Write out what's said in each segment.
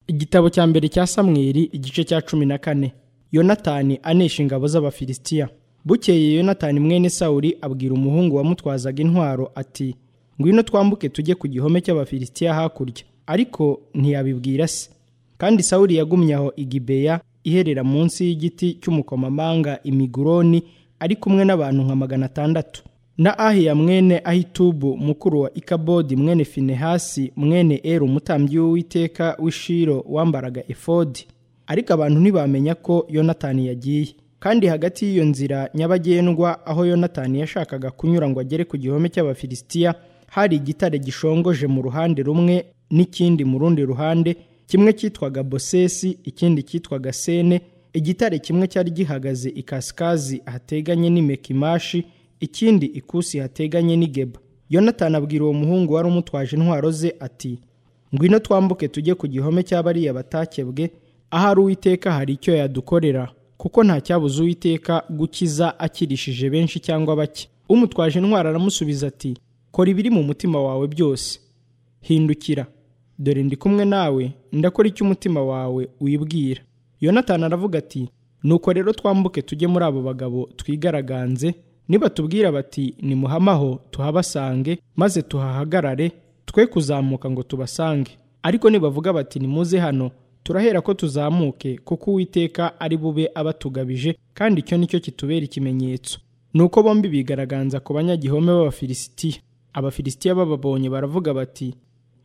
igitabo cya mbere cya samweli igice cya cumi na kane yonatani anesha ingabo z'abafilisitiya bukeye yonatani mwene sawuri abwira umuhungu wamutwazaga intwaro ati ngwino twambuke tujye ku gihome cy'abafilisitiya hakurya ariko ntiyabibwira se kandi sawuri yagumye aho igibeya iherera munsi y'igiti cy'umukomamanga imiguroni ari kumwe n'abantu nka magana atandatu na ahiya mwene ahitubu mukuru wa ikabodi mwene finehasi mwene eru umutambyi w'uwiteka w'ishiro wambaraga efodi ariko abantu ntibamenya ko yonatani yagiye kandi hagati y'iyo nzira nyabagendwa aho yonatani yashakaga kunyura ngo agere ku gihome cy'abafilisitiya hari igitare gishongoje mu ruhande rumwe n'ikindi mu rundi ruhande kimwe cyitwaga bosesi ikindi cyitwaga sene igitare kimwe cyari gihagaze ikasikazi hateganye n'imekimashi ikindi ikusi hateganye n'igeba yonatani abwira uwo muhungu wari umutwaje intwaro ze ati ngwino twambuke tujye ku gihome cy'abariya batakebwe ahari uwiteka hari icyo yadukorera kuko nta cyabuze uwiteka gukiza akirishije benshi cyangwa bake umutwaje intwaro aramusubiza ati kora ibiri mu mutima wawe byose hindukira dore ndi kumwe nawe ndakora icyo umutima wawe wibwira yonatani aravuga ati nuko rero twambuke tujye muri abo bagabo twigaraganze nibatubwira bati nimuhamaho tuhabasange maze tuhahagarare twe kuzamuka ngo tubasange ariko nibavuga bati nimuze hano turahera ko tuzamuke kuko uwiteka ari bube abatugabije kandi icyo nicyo kitubera ikimenyetso nuko bombi bigaragaza ku banyagihome b'abafilisitiya abafilisitiya bababonye baravuga bati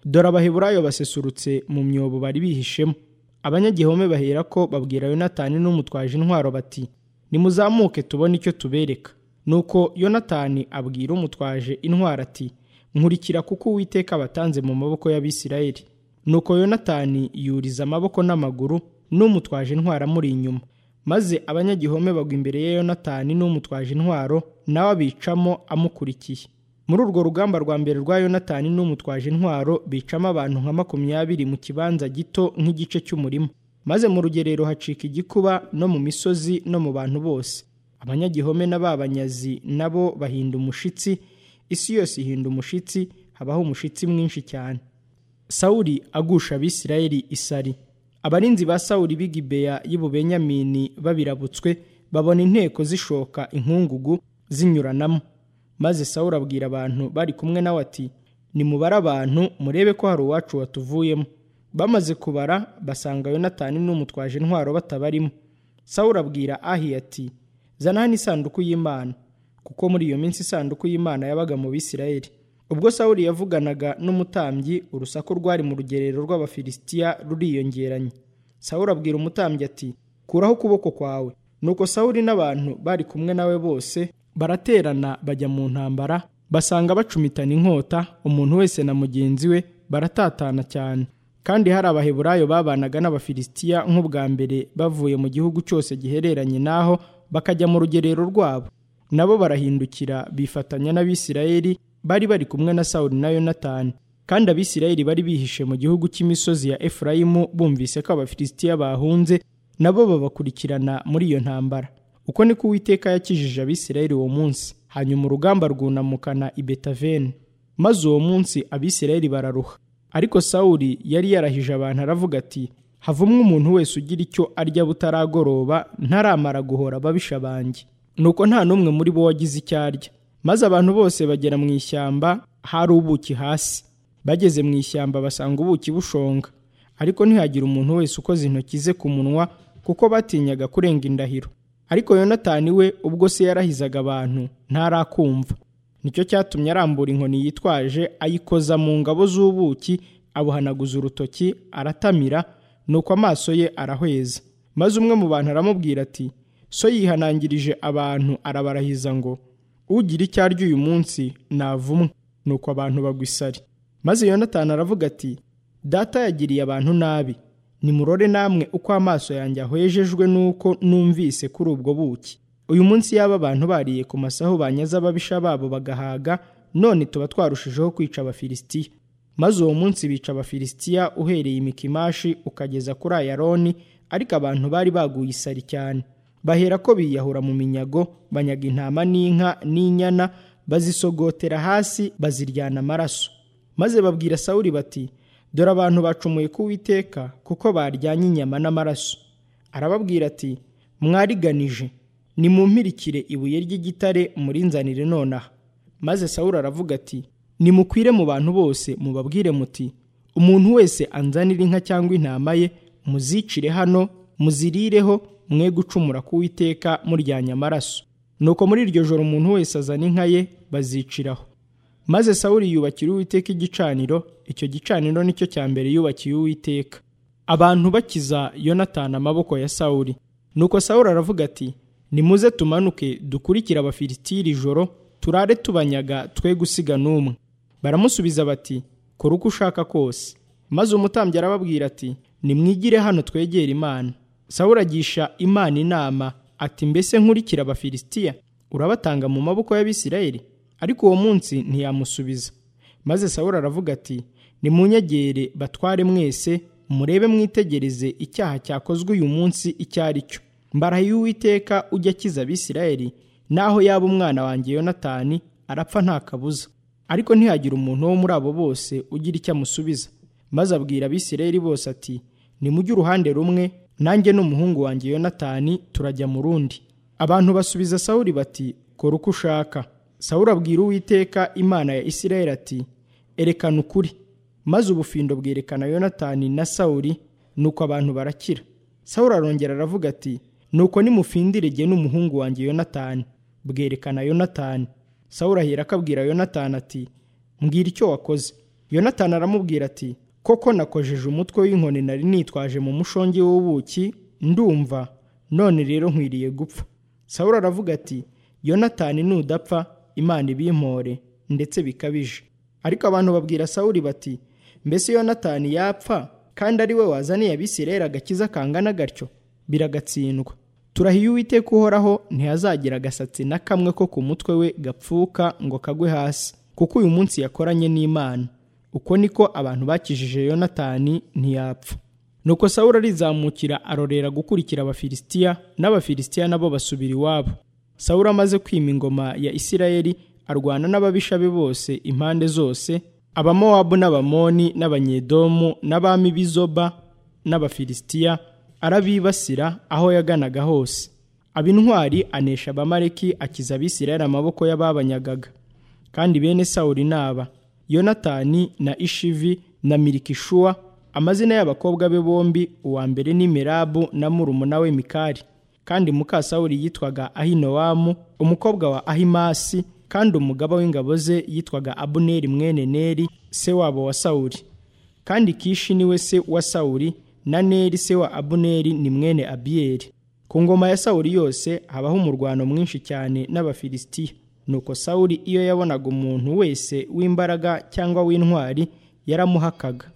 dore abaheburayo basesurutse mu myobo bari bihishemo abanyagihome bahera ko babwira yonatani n'umutwaje intwaro bati nimuzamuke tubone icyo tubereka nuko yonatani abwira umutwaje intwaro ati nkurikira kuko uwiteka abatanze mu maboko y'abisirayeli nuko yonatani yuriza amaboko n'amaguru n'umutwaje intwaro amuri inyuma maze abanyagihome bagwa imbere ya yonatani n'umutwaje intwaro nawe abicamo amukurikiye muri urwo rugamba rwa mbere rwa yonatani n'umutwaje intwaro bicamo abantu nka makumyabiri mu kibanza gito nk'igice cy'umurima maze mu rugerero hacika igikuba no mu misozi no mu bantu bose abanyagihome na ba banyazi nabo bahinda umushitsi isi yose ihinda umushitsi habaho umushitsi mwinshi cyane sawuri agusha abisirayeli isari abarinzi ba sawuri b'igibeya y'ububenyamini babirabutswe babona inteko zishoka inkungugu zinyuranamo maze sawuri abwira abantu bari kumwe nawe ati nimubare abantu murebe ko hari uwacu watuvuyemo bamaze kubara basanga yonatani n'umutwaje intwaro batabarimo sawuri abwira ahi ati zana hano isanduku y'imana kuko muri iyo minsi isanduku y'imana yabaga mu bisirayeli ubwo sawuri yavuganaga n'umutambyi urusaku rwari mu rugerero rw'abafilisitiya ruriyongeranye sawuri abwira umutambyi ati kuraho ukuboko kwawe nuko sawuri n'abantu bari kumwe nawe bose baraterana bajya mu ntambara basanga bacumitana inkota umuntu wese na mugenzi we baratatana cyane kandi hari abaheburayo babanaga n'abafilisitiya nk'ubwa mbere bavuye mu gihugu cyose gihereranye n'aho bakajya mu rugerero rwabo nabo barahindukira bifatanya n'abisirayeli bari bari kumwe na sawuli na yonatani kandi abisirayeli bari bihishe mu gihugu cy'imisozi ya efurayimu bumvise ko abafilisitiya bahunze nabo babakurikirana muri iyo ntambara uko niko uwiteka yakijije abisirayeli uwo munsi hanyuma urugamba rwunamukana i betaveni maze uwo munsi abisirayeli bararuha ariko sawuli yari yarahije abantu aravuga ati havumwe umuntu wese ugira icyo arya butaragoroba ntaramara guhora ababisha banjye nuko nta n'umwe muri bo wagize icyo arya maze abantu bose bagera mu ishyamba hari ubuki hasi bageze mu ishyamba basanga ubuki bushonga ariko ntihagire umuntu wese ukoze intoki ze ku munwa kuko batinyaga kurenga indahiro ariko yonatani we ubwo se yarahizaga abantu ntarakumva nicyo cyatumye arambura inkoni yitwaje ayikoza mu ngabo z'ubuki abuhanaguza urutoki aratamira nuko amaso ye arahweza maze umwe mu bantu aramubwira ati so yihanangirije abantu arabarahiza ngo ugira icyo arya uyu munsi navumwe nuko abantu bagwa isari maze yonatani aravuga ati data yagiriye abantu nabi nimurore namwe uko amaso yanjye ahwejejwe nuko numvise kuri ubwo buki uyu munsi yaba abantu bariye ku masaho banyaze ababisha babo bagahaga none tuba twarushijeho kwica abafilisitiya maze uwo munsi bica abafilisitiya uhereye imikimashi ukageza kuri ayaroni ariko abantu bari baguye isari cyane bahera ko biyahura mu minyago banyaga intama n'inka n'inyana bazisogotera hasi baziryana amaraso maze babwira sawuri bati dore abantu bacumuye ku witeka kuko baryanye inyama n'amaraso arababwira ati mwariganije nimumpirikire ibuye ry'igitare murinzanire nonaha maze sawuli aravuga ati nimukwire mu bantu bose mubabwire muti umuntu wese anzanira inka cyangwa intama ye muzicire hano muzirireho mwe gucumura ku witeka muryanya amaraso nuko muri iryo joro umuntu wese azana inka ye baziciraho maze sawuli yubakira uwiteka igicaniro icyo gicaniro nicyo cya mbere yubakiye uwiteka abantu bakiza yonatani amaboko ya sawuli nuko sawuli aravuga ati nimuze tumanuke dukurikire abafilisitiri ijoro turare tubanyaga twe gusiga n'umwe baramusubiza bati kora uko ushaka kose maze umutambyi arababwira ati nimwigire hano twegere imana sawuli agisha imana inama ati mbese nkurikira abafilisitiya urabatanga mu maboko y'abisirayeli ariko uwo munsi ntiyamusubiza maze sawuli aravuga ati nimunyegere batware mwese murebe mwitegereze icyaha cyakozwe uyu munsi icyo ari cyo mbarahiye uwiteka ujya akiza abisirayeli naho yaba umwana wanjye yonatani arapfa nta kabuza ariko ntihagire umuntu wo muri abo bose ugira icyo amusubiza maze abwira abisirayeli bose ati nimujye uruhande rumwe nanjye n'umuhungu wanjye yonatani turajya mu rundi abantu basubiza sawuli bati kora uko ushaka sawuli abwira uwiteka imana ya isirayeli ati erekana ukuri maze ubufindo bwerekana yonatani na sawuli nuko abantu barakira sawuli arongera aravuga ati nuko nimufindire jye n'umuhungu wanjye yonatani bwerekana yonatani sawuli ahera akabwira yonatani ati mbwira icyo wakoze yonatani aramubwira ati koko nakojeje umutwe w'inkoni nari nitwaje mu mushongi w'ubuki ndumva none rero nkwiriye gupfa sawuli aravuga ati yonatani nudapfa imana ibimpore ndetse bikabije ariko abantu babwira sawuli bati mbese yonatani yapfa kandi ari we wazaniye abisirayeli agakiza kangana gatyo biragatsindwa turahiye uwiteka uhoraho ntihazagira agasatsi na kamwe ko ku mutwe we gapfuka ngo kagwe hasi kuko uyu munsi yakoranye n'imana uko niko abantu bakijije yonatani ntiyapfa nuko sawuli arizamukira arorera gukurikira abafilisitiya n'abafilisitiya nabo basubira iwabo sawuli amaze kwima ingoma ya isirayeli arwana n'ababisha be bose impande zose abamowabu n'abamoni n'abanyedomu n'abami b'izoba n'abafilisitiya arabibasira aho yaganaga hose aba intwari anesha abamareki akiza abisirayeli amaboko y'ababanyagaga kandi bene sawuli n'aba yonatani na ishivi na mirikishuwa amazina y'abakobwa be bombi uwa mbere ni merabu na murumuna we mikari kandi muka sawuli yitwaga ahinowamu umukobwa wa ahimasi kandi umugaba w'ingabo ze yitwaga abuneri mwene neri se wabo wa sawuli kandi kishi niwe se wa sawuli na neri se wa abuneri ni mwene abiyeri ku ngoma ya sawuli yose habaho umurwano mwinshi cyane n'abafilisitiya nuko sawuli iyo yabonaga umuntu wese w'imbaraga cyangwa w'intwari yaramuhakaga